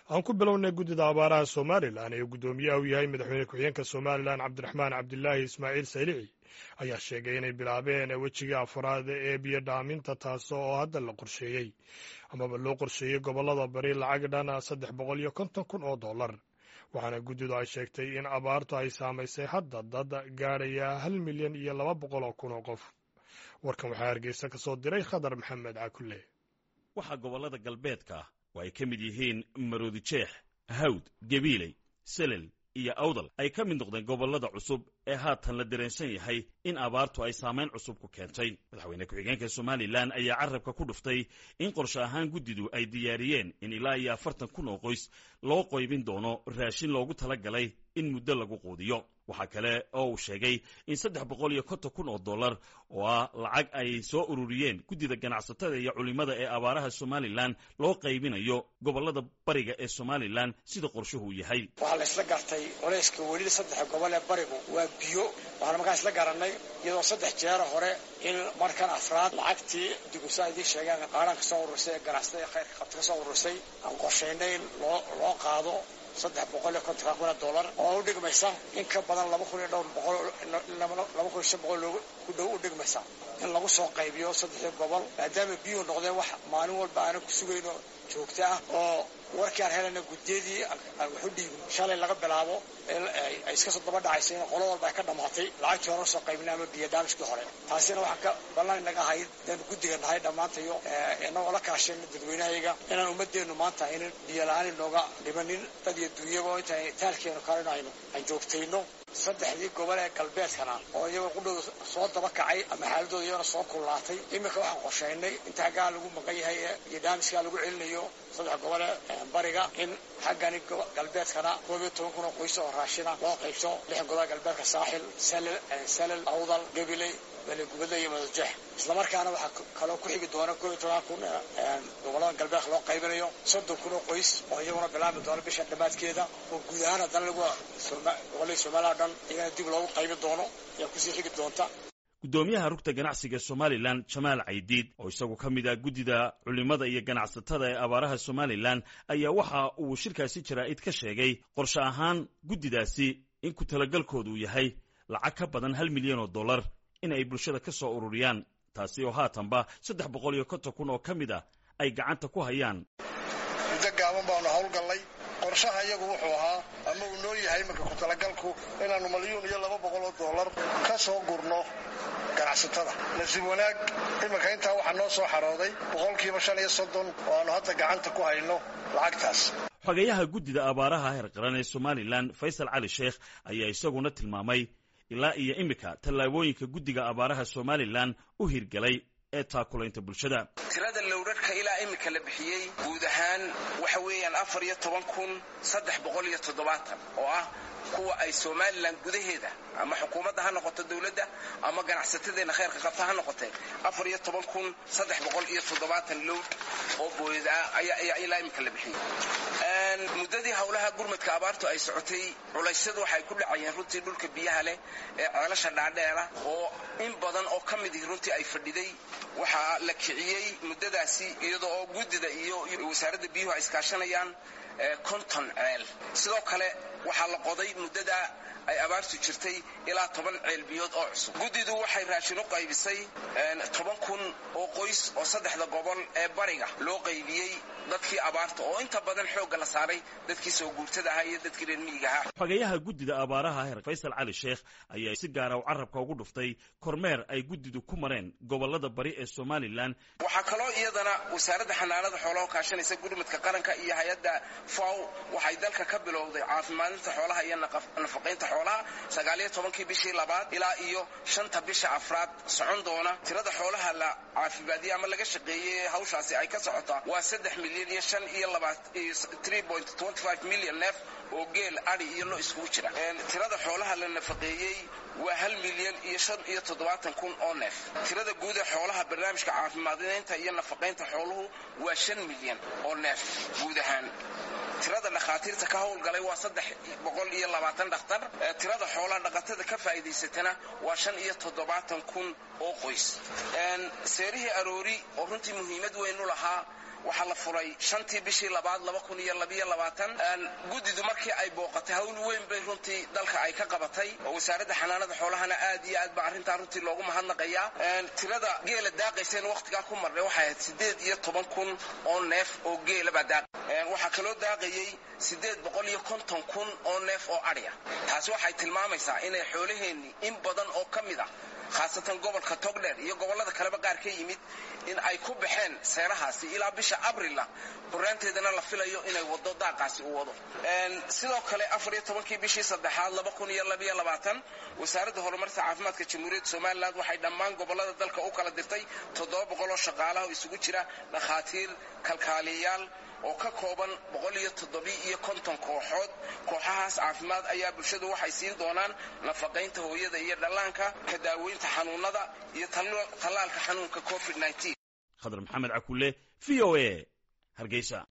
aan ku bilownay guddida abaaraha somalilan ee guddoomiyaha u yahay madaxweyne ku-xigeenka somalilan cabdiraxmaan cabdilaahi ismaaciil saylici ayaa sheegay inay bilaabeen wejiga afraad ee biyo dhaaminta taas oo hadda la qorsheeyey amaba loo qorsheeyey gobollada bari lacag dhan saddex boqol iyo konton kun oo dollar waxaana guddidu ay sheegtay in abaartu ay saamaysay hadda dad gaadhaya hal milyan iyo laba boqol oo kun oo qof warkan waxaa hargeysa ka soo diray khadar maxamed cakulle waxaa gobollada galbeedka oo ay ka mid yihiin maroodijeex hawd gabiiley selel iyo awdal ay ka mid noqdeen gobollada cusub ee haatan la dareensan yahay in abaartu ay saamayn cusub ku keentay madaxweyne ku-xigeenka somalilan ayaa carabka ku dhuftay in qorshe ahaan guddidu ay diyaariyeen in ilaa iyo afartan kun oo qoys loo qoybin doono raashin loogu tala galay in muddo lagu quudiyo waxaa kale oo uu sheegay in saddex boqol iyo konton kun oo dollar oo ah lacag ay soo ururiyeen guddida ganacsatada iyo culimmada ee abaaraha somalilan loo qaybinayo gobollada bariga ee somalilan sida qorshuhu yahay waxaa la isla gartay culayska welida saddex gobol ee barigu waa biyo waxaana markaa isla garanay iyadoo saddex jeera hore in markan afraad lacagtii digusa idiin sheegeen qaadhaan ka soo urursay ee ganacsatada ee khayrka qabta ka soo urursay aan qorshaynay in loo loo qaado saddex boqol iyo konton kun oo dollar oo u dhigmaysa in ka badan laba kun iyo dhowr boqol laba kun iyo shan boqol ku dhow u dhigmaysa in lagu soo qaybiyo saddexdii gobol maadaama biyuhu noqdeen wax maalin walba aanan ku sugayno joogto ah oo warkii aan helayna guddiyadii aan waxu dhiibin shalay laga bilaabo ay iska soo daba dhacaysa in qolo walba ay ka dhammaatay lacagtii hore usoo qaybina ama biyo daamishkii hore taasina waxaan ka ballan inaga ahayd inaan guddiga nahay dhammaantayo inagoo la kaashayna dadweynahayaga inaan ummadeennu maanta aynan biyo la-aan inooga dhimanin dad iyo duunyaba inta taalkeenu kalena aynu aan joogtayno saddexdii gobol ee galbeedkana oo iyagoo qudhooda soo daba kacay ama xaaladooda iyagona soo kullaatay iminka waxaan qorshaynay inta haggaa lagu maqan yahay iyo daamiskaa lagu celinayo saddex gobol ee bariga in xaggani galbeedkana koob iyo toban kun oo qoys oo raashina loo qaybso lixan gobol galbeedka saaxil salel awdal gabiley belegubadle iyo madajeex islamarkaana waxaa kaloo ku xigi doona koob iyo toban kun gobollada galbeedka loo qaybinayo soddon kun oo qoys oo iyaguna bilaabmi doona bisha dhammaadkeeda oo guud ahaan haddana lagu gobolladii somaliya o dhan iyagana dib loogu qaybi doono ayaa kusii xigi doonta guddoomiyaha rugta ganacsiga somalilan jamaal caydiid oo isagu ka mid ah guddida culimmada iyo ganacsatada ee abaaraha somalilan ayaa waxa uu shirkaasi jaraa'id ka sheegay qorshe ahaan guddidaasi in ku talagalkoodu yahay lacag ka badan hal milyan oo dollar in ay bulshada ka soo ururiyaan taasi oo haatanba saddex boqol iyo konton kun oo ka mid ah ay gacanta ku hayaan muddo gaaban baanu howlgallay qorshaha iyagu wuxuu ahaa ama uu noo yahay marka ku talagalku inaannu malyuun iyo laba boqol oo dollar ka soo gurno ganacsatada nasiib wanaag iminka intaa waxaa noo soo xarooday boqolkiiba shan iyo soddon oo aannu hadda gacanta ku hayno lacagtaas xogayaha guddida abaaraha heer qaran ee somalilan faysal cali sheekh ayaa isaguna tilmaamay ilaa iyo iminka tallaabooyinka guddiga abaaraha somalilan u hirgelay ee taakulaynta bulshada tirada lowrarhka ilaa iminka la bixiyey guud ahaan waxa weeyaan afar iyo toban kun saddex boqol iyo toddobaatan oo ah kuwa ay somalilan gudaheeda ama xukuumadda ha noqoto dowladda ama ganacsatadeenna khayrka qabta ha noqotee afar iyo toban kun saddex boqol iyo toddobaatan lowr oo booyada ayaa ilaa iminka la bixiyey muddadii howlaha gurmadka abaartu ay socotay culaysyadu waxay ku dhacayeen runtii dhulka biyaha leh ee ceelasha dhaadheera oo in badan oo ka mid ihi runtii ay fadhiday waxaa la kiciyey muddadaasi iyadoo oo guddida iyo wasaaradda biyuhu ay iskaashanayaan konton ceel sidoo kale waxaa la qoday muddada ay abaartu jirtay ilaa toban ceel biyood oo cusub guddidu waxay raashin u qaybisay toban kun oo qoys oo saddexda gobol ee bariga loo qaybiyey dadkii abaarta oo inta badan xoogga la saaray dadkii soo guurtada ahaa iyo dadkii reer miyiga ahaa xogayaha guddida abaaraha heer faysal cali sheekh ayaa si gaara u carabka ugu dhuftay kormeer ay guddidu ku mareen gobollada bari ee somalilan waxaa kaloo iyadana wasaaradda xanaanada xoolaha kaashanaysa gurmadka qaranka iyo hay-adda faw waxay dalka ka bilowday caafimaadinta xoolaha iyo nafaqaynta xoolaha sagaaliyo tobankii bishii labaad ilaa iyo shanta bisha afraad socon doona tirada xoolaha la caafimaadiye ama laga shaqeeyey hawshaasi ay ka socotaa waa saddex milyan iyo shan iyo milyan neef oo geel adi iyo lo iskugu jira tirada xoolaha la nafaqeeyey waa hal milyan iyo shan iyo toddobaatan kun oo neef tirada guud ee xoolaha barnaamijka caafimaadinaynta iyo nafaqaynta xooluhu waa shan milyan oo neef guud ahaan tirada dhakhaatiirta ka howlgalay waa saddex boqol iyo labaatan dhakhtar tirada xoolaha dhaqatada ka faa'iidaysatana waa shan iyo toddobaatan kun oo qoys seerihii aroori oo runtii muhiimad weyn u lahaa waxaa la furay shantii bishii labaad laba kun iyo labiyo labaatan guddidu markii ay booqatay hawl weyn bay runtii dalka ay ka qabatay oo wasaaradda xanaanada xoolahana aad iyo aad baa arrintaa runtii loogu mahadnaqayaa tirada geela daaqayseen wakhtigaa ku marnay waxay ahayd siddeed iyo toban kun oo neef oo geela baa daaq waxaa kaloo daaqayey siddeed boqol iyo konton kun oo neef oo adhiya taasi waxay tilmaamaysaa inay xoolaheenni in badan oo ka mid ah khaasatan gobolka togdheer iyo gobollada kaleba qaar ka yimid in ay ku baxeen seerahaasi ilaa bisha abrila buraanteedana la filayo inay wado daaqaasi u wado sidoo kale afar iyo tobankii bishii saddexaad laba kun iyo labiyo labaatan wasaaradda horumarta caafimaadka jamhuuriyadda somalilan waxay dhammaan gobollada dalka u kala dirtay toddoba boqol oo shaqaalaha oo isugu jira dhakhaatiir kalkaaliyayaal oo ka kooban boqol iyo toddobi iyo konton kooxood kooxahaas caafimaad ayaa bulshadu waxay siin doonaan nafaqaynta hooyada iyo dhallaanka ka daaweynta xanuunada iyo tallaalka xanuunka covid khadar maxamed cakulle v o a hargeysa